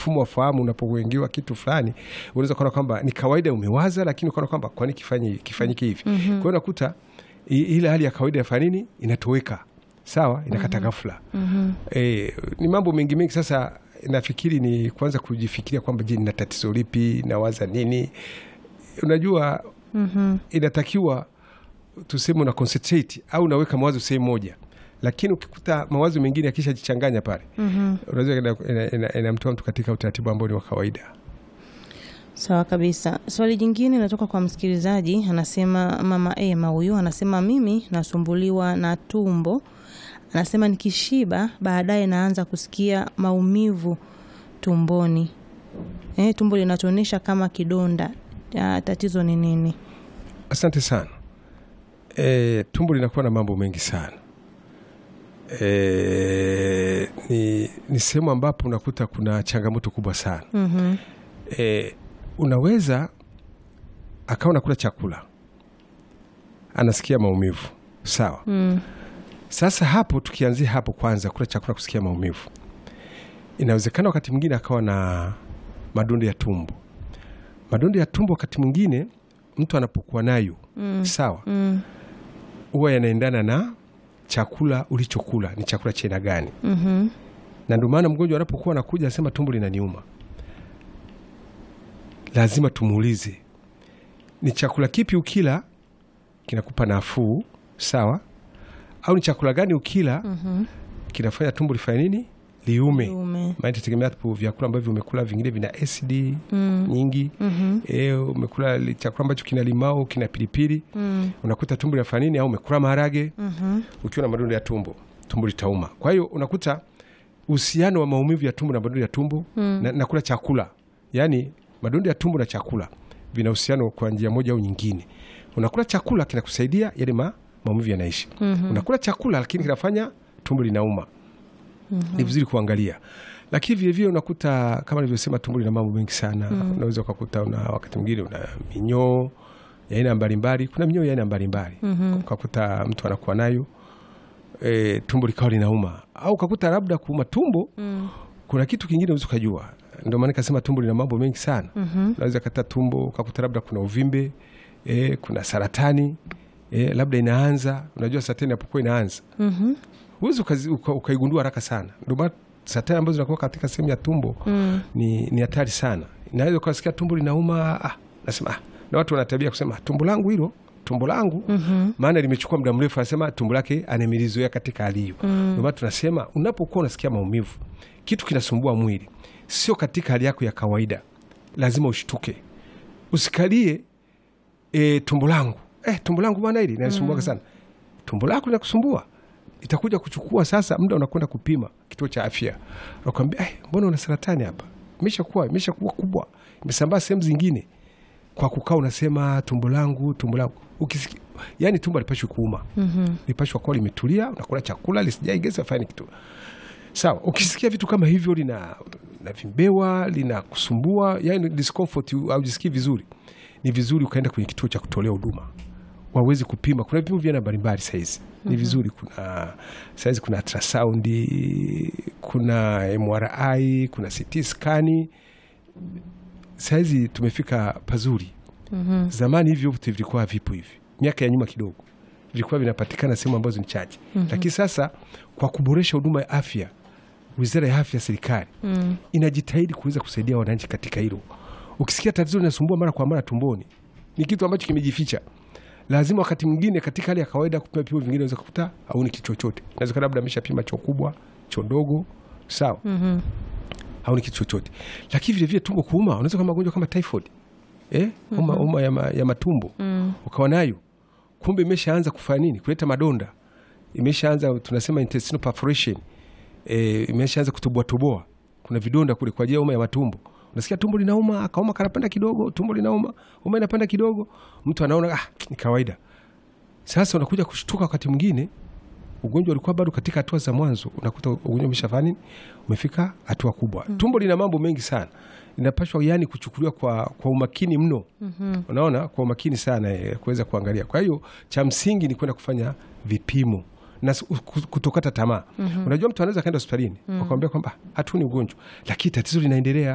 mfumo wa fahamu unapoingiwa kitu fulani, unaweza kuona kwamba ni kawaida umewaza, lakini ukaona kwamba kwani kifanye kifanyike hivi. Kwa hiyo unakuta i- ile hali ya kawaida ya nini inatoweka, sawa, inakata ghafla. E, ni mambo mengi mengi. Sasa nafikiri ni kwanza kujifikiria kwamba je, nina tatizo lipi, nawaza nini? Unajua inatakiwa tuseme una concentrate au unaweka mawazo sehemu moja, lakini ukikuta mawazo mengine yakishajichanganya pale unaweza ina- ina- ina- inamtoa mtu katika utaratibu ambao ni wa kawaida. Sawa kabisa. Swali jingine linatoka kwa msikilizaji, anasema mama Ema huyu anasema mimi nasumbuliwa na tumbo, anasema nikishiba baadaye naanza kusikia maumivu tumboni, eh, tumbo linatonesha kama kidonda. Ah, tatizo ni nini? Asante sana. E, tumbo linakuwa na mambo mengi sana. E, ni, ni sehemu ambapo unakuta kuna changamoto kubwa sana. Mhm. E, unaweza akawa nakula chakula anasikia maumivu sawa. Mm. Sasa hapo tukianzia hapo kwanza, kula chakula kusikia maumivu, inawezekana wakati mwingine akawa na madondo ya tumbo. Madondo ya tumbo wakati mwingine mtu anapokuwa nayo Mm. sawa, Mm. huwa yanaendana na chakula ulichokula, ni chakula cha aina gani Mhm. na ndio maana mgonjwa anapokuwa anakuja anasema tumbo linaniuma, lazima tumuulize ni chakula kipi ukila kinakupa nafuu, sawa, au ni chakula gani ukila Mhm. kinafanya tumbo lifanye nini, liume. Ume. Maana itategemea hapo vyakula ambavyo umekula, vingine vina asidi Mm. nyingi. Mhm. E, umekula li- chakula ambacho kina limao, kina pilipili, Mm. unakuta tumbo linafanya nini, au umekula maharage Mhm. ukiwa na madondo ya tumbo, tumbo litauma. Kwa hiyo unakuta uhusiano wa maumivu ya tumbo na madondo ya tumbo Mm. na, na kula chakula, yaani madondo ya tumbo na chakula vina uhusiano kwa njia moja au nyingine. Unakula chakula kinakusaidia yale ma, maumivu yanaishi. Mhm. Unakula chakula lakini kinafanya tumbo linauma. Ni vizuri kuangalia, lakini vilevile unakuta kama nilivyosema, tumbo lina mambo mengi sana. Unaweza ukakuta una wakati mwingine una minyoo ya aina mbalimbali. Kuna minyoo ya aina mbalimbali Mhm. ukakuta mtu anakuwa nayo e, tumbo likawa linauma, au ukakuta labda kuuma tumbo Mm. kuna kitu kingine unaweza ukajua. Ndio maana nikasema tumbo lina mambo mengi sana. Mhm. Unaweza kata tumbo ukakuta labda kuna uvimbe e, kuna saratani e, labda inaanza. Unajua saratani inapokuwa inaanza Mhm. huwezi ukazi- uka- ukaigundua haraka sana. Ndio maana saratani ambazo zinakuwa katika sehemu ya tumbo Mm. ni ni hatari sana. Inaweza ukasikia tumbo linauma, ah, nasema ah, na watu wanatabia kusema tumbo langu hilo, tumbo langu Mhm. maana limechukua muda mrefu, anasema tumbo lake anamilizoea katika hali hiyo. Mm. Ndio maana tunasema unapokuwa unasikia maumivu, kitu kinasumbua mwili, sio katika hali yako ya kawaida, lazima ushtuke, usikalie e, tumbo langu eh, tumbo langu bwana hili linasumbuaga sana. Tumbo lako linakusumbua, itakuja kuchukua sasa muda, unakwenda kupima kituo cha afya, nakwambia eh, mbona una saratani hapa, imeshakuwa imeshakuwa kubwa, imesambaa sehemu zingine kwa kukaa unasema tumbo langu tumbo langu ukisikia, yani tumbo alipashwi kuuma Mhm. lipashwa kuwa limetulia, unakula chakula lisijaigeza fani kitu sawa. Ukisikia vitu kama hivyo, lina linavimbewa linakusumbua, yani discomfort, au jisikii vizuri, ni vizuri ukaenda kwenye kituo cha kutolea huduma wawezi kupima. Kuna vipimo vya aina mbalimbali saizi, ni vizuri. Kuna saizi kuna ultrasound, kuna MRI, kuna CT skani. Saizi tumefika pazuri. Mhm. Zamani hivyo vitu vilikuwa havipo hivi, miaka ya nyuma kidogo vilikuwa vinapatikana sehemu ambazo ni chache, lakini sasa kwa kuboresha huduma ya afya, wizara ya afya, serikali Mm. inajitahidi kuweza kusaidia wananchi katika hilo. Ukisikia tatizo linasumbua mara kwa mara tumboni, ni kitu ambacho kimejificha. Lazima wakati mwingine katika hali ya kawaida kupima vipimo vingine, unaweza kukuta hauni kitu chochote. Inawezekana labda ameshapima choo kubwa, choo ndogo, sawa, Mhm. hauni kitu chochote. Lakini vile vile tumbo kuuma, unaweza kama magonjwa kama typhoid eh, homa homa ya, ma, ya matumbo Mm. ukawa nayo, kumbe imeshaanza kufanya nini, kuleta madonda, imeshaanza tunasema intestinal perforation eh, imeshaanza kutoboa toboa, kuna vidonda kule kwa ajili ya homa ya matumbo. Unasikia tumbo linauma, akauma kanapanda kidogo, tumbo linauma, homa inapanda kidogo, mtu anaona ah, ni kawaida. Sasa unakuja kushtuka wakati mwingine ugonjwa ulikuwa bado katika hatua za mwanzo, unakuta ugonjwa umeshafanya nini, umefika hatua kubwa. Tumbo lina mambo mengi sana, linapashwa yani kuchukuliwa kwa, kwa umakini mno. Unaona, kwa umakini sana eh, kuweza kuangalia. Kwa hiyo cha msingi ni kwenda kufanya vipimo na s- ku- kutokata tamaa. Unajua, mtu anaweza kaenda hospitalini wakamwambia kwamba hatuni ugonjwa, lakini tatizo linaendelea.